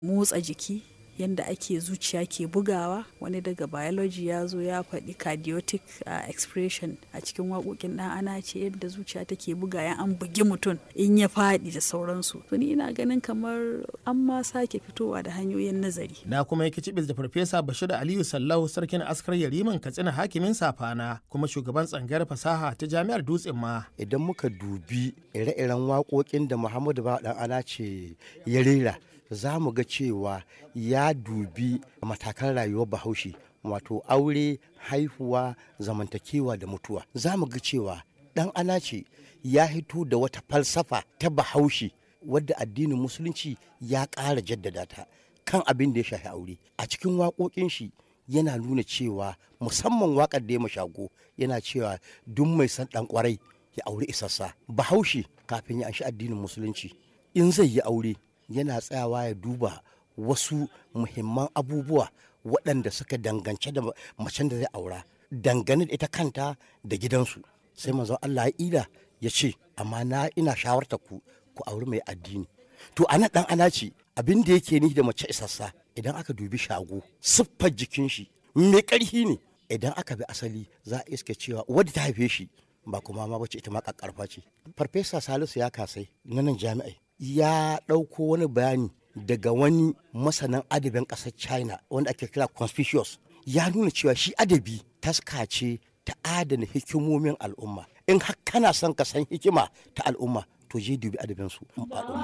motsa jiki yadda ake zuciya ke bugawa wani daga biology ya zo ya faɗi cardiotic uh, expression a cikin waƙoƙin ɗan ana ce yadda zuciya take buga ya an bugi mutum in ya faɗi da sauransu to ni ina ganin kamar an ma sake fitowa da hanyoyin nazari na kuma yake cibis da farfesa bashir aliyu sallau sarkin askar yariman katsina hakimin safana kuma shugaban tsangayar fasaha ta jami'ar dutsen ma idan muka dubi ire-iren waƙoƙin da muhammadu ba ɗan ana ce ya rera za mu ga cewa ya dubi matakan rayuwar bahaushe wato aure haihuwa zamantakewa da mutuwa za mu ga cewa dan ana ce ya hito da wata falsafa ta bahaushe wadda addinin musulunci ya ƙara jaddada ta kan abin da ya shafi aure a cikin waƙoƙin shi yana nuna cewa musamman waƙar da ya mashago yana cewa duk mai san ɗan ƙwarai ya aure isassa bahaushe kafin ya anshi addinin musulunci in zai yi aure yana tsayawa ya duba wasu muhimman abubuwa waɗanda suka dangance da macen da zai aura dangane da ita kanta da gidansu sai manzon Allah ya ida ya ce amma na ina shawarta ku ku auri mai addini to ana dan ana ce abin da yake ni da mace isassa idan aka dubi shago siffar jikin shi mai ƙarfi ne idan aka bi asali za a iska cewa wadda ta haife shi ba kuma ma bace ita ma kakkarfa ce farfesa salisu ya kasai na nan jami'ai ya ɗauko wani bayani daga wani masanin adabin ƙasar china wanda ake kira conspicuous ya nuna cewa shi adabi taska ce ta adana hikimomin al'umma in har kana son ka san hikima ta al'umma to je dubi adabinsu al'umma